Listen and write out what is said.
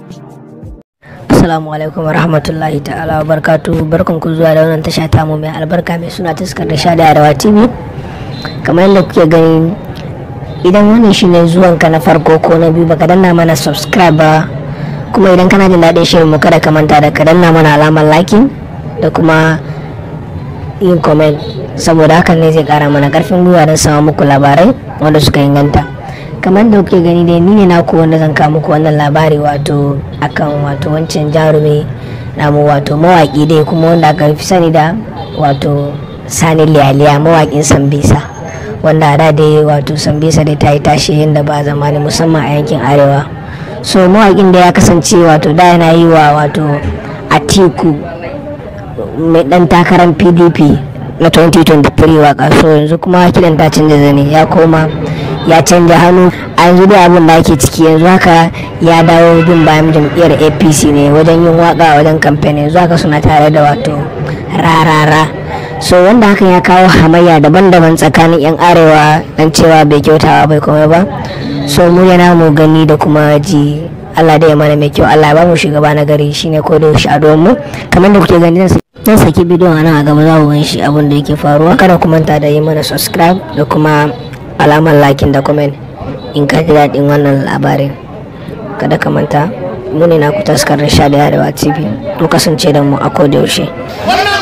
Assalamu alaikum wa rahmatullahi ta'ala wa barkatu barkan ku zuwa da wannan tasha tamu mai albarka mai suna taskar da sha da arewa tv kamar yadda kuke gani idan wannan shine zuwan ka na farko ko na biyu baka danna mana subscribe ba kuma idan kana jin daɗin shirin mu kada ka manta da ka danna mana alamar liking da kuma yin comment saboda hakan ne zai kara mana karfin gwiwa don samu muku labarai wanda suka inganta kamar da kuke gani dai ni ne naku wanda zan kawo muku wannan labari wato akan wato wancan jarumi namu wato mawaki dai kuma wanda aka fi sani da wato sani liyaliya mawakin sambisa wanda a da dai wato sambisa dai ta yi tashi yadda ba zamani musamman a yankin arewa so mawakin da ya kasance wato da yana yi wa wato atiku mai dan takarar pdp na 2023 waka so yanzu kuma kidan ta canza zane ya koma ya canja hannu a yanzu da abin da ake ciki yanzu haka ya dawo bin bayan jam'iyyar apc ne wajen yin waka wajen kamfani yanzu haka suna tare da wato rarara so wanda hakan ya kawo hamayya daban-daban tsakanin yan arewa dan cewa bai kyautawa bai komai ba so mu yana mu gani da kuma ji Allah da ya mana mai kyau Allah ya ba mu shugaba na gari shine ko da yaushe a mu kamar da kuke gani zan saki bidiyon a nan a gaba za ku gan shi abin da yake faruwa kada ku manta da yi mana subscribe da kuma alamar lakin da comment in ka ji daɗin wannan labarin kada ka manta mu ne na ku taskar da sha da yarewa tv to kasance da mu a koda yaushe wannan